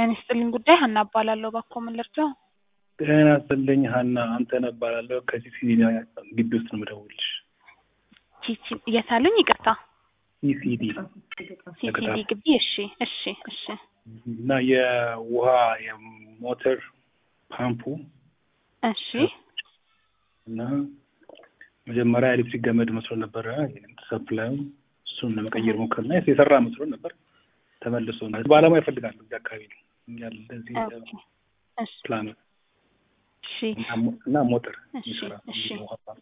ጤና ይስጥልኝ ጉዳይ ሀና እባላለሁ። እባክዎ ምን ልርዳው? ጤና ይስጥልኝ ሀና፣ አንተነህ እባላለሁ ከሲሲዲ ግቢ ውስጥ ነው የምደውልልሽ። ቺቺ የታሉኝ? ይቅርታ ሲሲዲ ሲሲዲ ግቢ። እሺ እሺ እሺ እና የውሃ የሞተር ፓምፑ እሺ እና መጀመሪያ ኤሌክትሪክ ገመድ መስሎ ነበረ ሰፕላዩ እሱን ለመቀየር ሞከርና የሰራ መስሎ ነበር። ተመልሶ ባለሙያ ይፈልጋሉ እዚህ አካባቢ ነው ያለ እዚህ ኦኬ እሺ ፕላን እሺ እና ሞተር እሺ የሚሰራ እሺ የውሃ ፓምፕ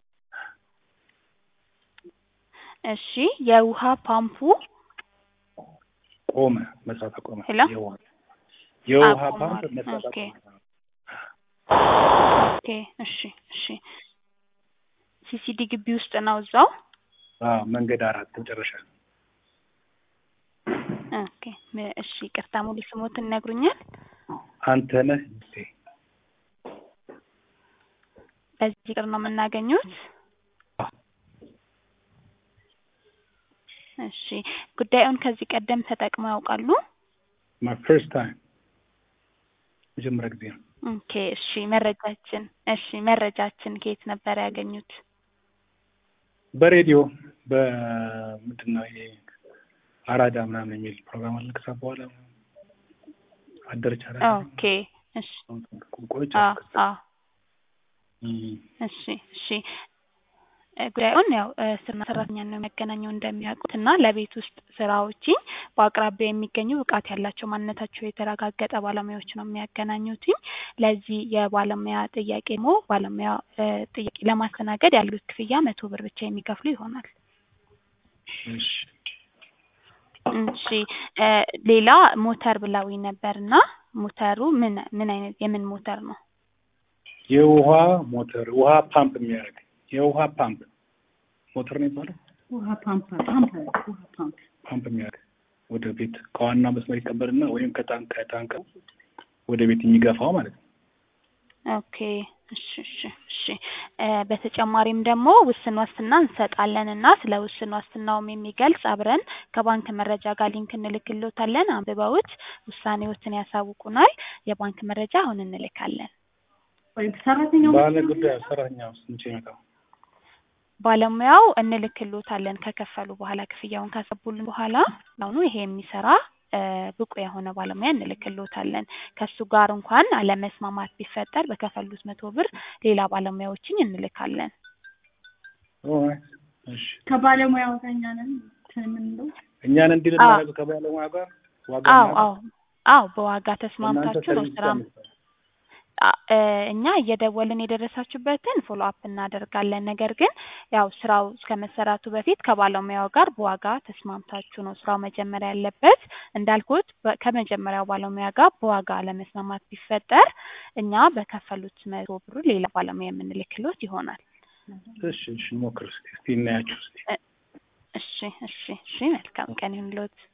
እሺ የውሃ ፓምፑ ቆመ፣ መስራት አቆመ። ሄሎ? የውሃ የውሃ አቆሟል። ፓምፕ መስራት ኦኬ። አቆመ። ኦኬ እሺ እሺ ሲሲዲ ግቢ ውስጥ ነው እዛው። አዎ መንገድ አራት መጨረሻ ኦኬ ም- እሺ ይቅርታ ሙሉ ስሞትን ይነግሩኛል? አንተነህ ጊዜ በዚህ ቁጥር ነው የምናገኙት? እሺ ጉዳዩን ከዚህ ቀደም ተጠቅመው ያውቃሉ? ማይ ፈርስት ታይም መጀመሪያ ጊዜ ነው። ኦኬ እሺ መረጃችን እሺ መረጃችን ከየት ነበር ያገኙት? በሬዲዮ በምንድን ነው ይሄ አራዳ ምናምን የሚል ፕሮግራም አለ። ከዛ በኋላ አደረች አራዳ ኦኬ እሺ ቆይቼ አ አልኩት። አ እም፣ እሺ እሺ እ ጉዳዩን ያው እ ስራና ሰራተኛን ነው የሚያገናኘው እንደሚያውቁት እና ለቤት ውስጥ ስራዎች በአቅራቢያ የሚገኙ ብቃት ያላቸው ማንነታቸው የተረጋገጠ ባለሙያዎች ነው የሚያገናኙት። ለዚህ የባለሙያ ጥያቄ ደግሞ ባለሙያ እ ጥያቄ ለማስተናገድ ያሉት ክፍያ መቶ ብር ብቻ የሚከፍሉ ይሆናል። እሺ እሺ እ ሌላ ሞተር ብለውኝ ነበር እና ሞተሩ ምን ምን አይነት የምን ሞተር ነው? የውሃ ሞተር ውሃ ፓምፕ የሚያደርግ የውሃ ፓምፕ ሞተር ነው የሚባለው። ውሃ ፓምፕ ፓምፕ ውሃ ፓምፕ ፓምፕ የሚያደርግ ወደ ቤት ከዋና መስመር ይቀበልና ወይም ከታንክ ከታንክ ወደ ቤት የሚገፋው ማለት ነው። ኦኬ እሺ እሺ እሺ እ በተጨማሪም ደግሞ ውስን ዋስትና እንሰጣለን እና ስለ ውስን ዋስትናውም የሚገልጽ አብረን ከባንክ መረጃ ጋር ሊንክ እንልክልዎታለን። አንብበውት ውሳኔዎትን ያሳውቁናል። የባንክ መረጃ አሁን እንልካለን። ወይም ሰራተኛው ባለ ጉዳይ ሰራተኛ ውስጥ መቼ ይመጣው? ባለሙያው እንልክልዎታለን ከከፈሉ በኋላ ክፍያውን ካሰቡልን በኋላ አሁኑ ይሄ የሚሰራ እ ብቁ የሆነ ባለሙያ እንልክልዎታለን። ከሱ ጋር እንኳን አለመስማማት ቢፈጠር በከፈሉት መቶ ብር ሌላ ባለሙያዎችን እንልካለን። ኦልራይት እሺ ከባለሙያው ጋር እኛ ነን እንትን የምንለው እኛን እንዲል አዎ። እናደርግ ከባለሙያ ጋር ዋጋ አዎ እናውጣ። አዎ አዎ በዋጋ እናንተ ተስማምታችሁ ነው ሰርቪስ ስራ ቀንሱ። አ- እ እኛ እየደወልን የደረሳችሁበትን ፎሎ አፕ እናደርጋለን። ነገር ግን ያው ስራው እስከ መሰራቱ በፊት ከባለሙያው ጋር በዋጋ ተስማምታችሁ ነው ስራው መጀመሪያ ያለበት። እንዳልኩት በ- ከመጀመሪያው ባለሙያ ጋር በዋጋ አለመስማማት ቢፈጠር እኛ በከፈሉት መቶ ብሩ ሌላ ባለሙያ የምንልክሎት ይሆናል። እሺ እሺ እንሞክር እስኪ እስኪ እናያችሁ እስኪ እሺ እሺ እሺ መልካም ቀን ይሁንልዎት።